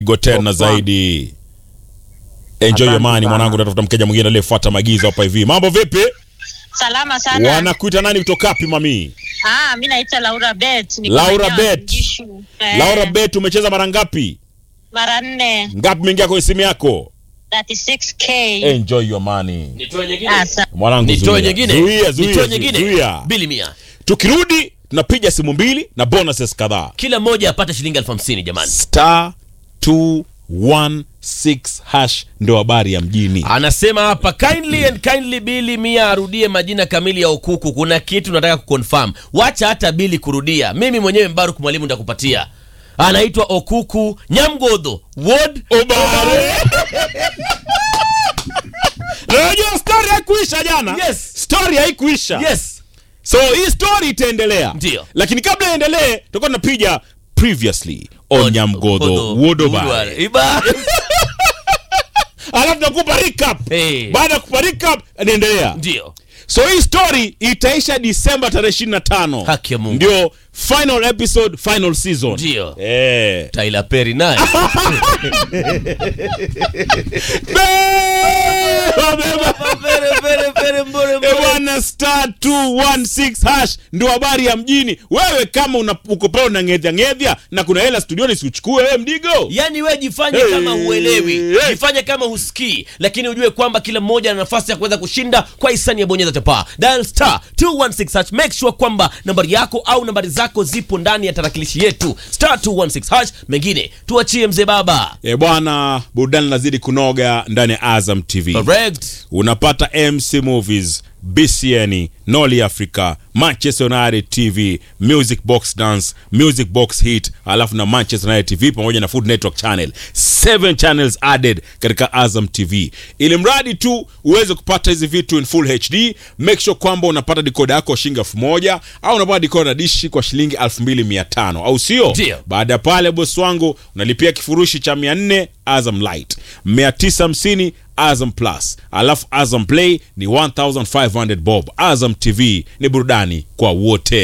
Go tena zaidi. Enjoy your money mwanangu, natafuta mkeja mwingine aliyefuata maagizo hapa hivi. Mambo vipi? Salama sana. Wanakuita nani kutoka wapi mami? Ah, mimi naitwa Laura Bet. Niko Laura maeneo ya Bet. Ngishu. Eh, Laura Bet, umecheza mara ngapi? Mara nne, Ngapi imeingia kwenye simu yako? 36k. Enjoy your money. Nitoe nyingine. Asa. Mwanangu Nitoe zuia. nyingine. Zuia, zuia, Nitoe zuia, nyingine. zuia. Bili mia. Tukirudi tunapiga simu mbili na bonuses kadhaa. Kila mmoja apate shilingi elfu hamsini jamani. Star 216 hash ndo habari ya mjini. Anasema hapa kindly and kindly Bili Mia arudie majina kamili ya Okuku. Kuna kitu nataka kuconfirm. Wacha hata Bili kurudia. Mimi mwenyewe Mbaruk mwalimu nitakupatia. Anaitwa Okuku Nyamgodho Ward Obare. Unajua story haikuisha jana. Yes. Story haikuisha. Yes. So hii story itaendelea. Ndio. Lakini kabla iendelee, tutakuwa tunapiga previously on Nyamgodho Wodobare. Iba. Alafu nakupa recap. Hey. Baada ya kupa recap, niendelea. Ndio. So hii story itaisha Disemba tarehe 25. Haki ya Mungu. Ndio final episode, final season. Ndio. Eh. Tyler Perry naye. Wabeba. Pere, pere, pere, mbore, mbore. Bwana star 216 hash ndo habari ya mjini. Wewe kama una, uko pale una ngedhya ngedhya na kuna hela studioni siuchukue wewe mdigo. Yaani we jifanye Hey, kama huelewi, hey. jifanye kama husikii, lakini ujue kwamba kila mmoja ana nafasi ya kuweza kushinda kwa hisani ya bonyeza chapa dial star 216 hash. Make sure kwamba nambari yako au nambari zako zipo ndani ya tarakilishi yetu star 216 hash. Mengine tuachie mzee baba. E bwana, burudani lazidi kunoga ndani ya Azam TV. Correct. Unapata MC Movies, BCN, Noli Africa, Manchester United TV, Music Box Dance, Music Box Hit, alafu na Manchester United TV pamoja na Food Network Channel. Seven channels added katika Azam TV. Ili mradi tu uweze kupata hizi vitu in full HD, make sure kwamba unapata decoder yako shilingi elfu moja au unapata decoder dishi kwa shilingi elfu mbili mia tano au sio? Ndio. Baada ya pale bosi wangu unalipia kifurushi cha 400 Azam Light, 950 Azam Plus, alafu Azam Play ni 1500 bob. Azam TV ni burudani kwa wote.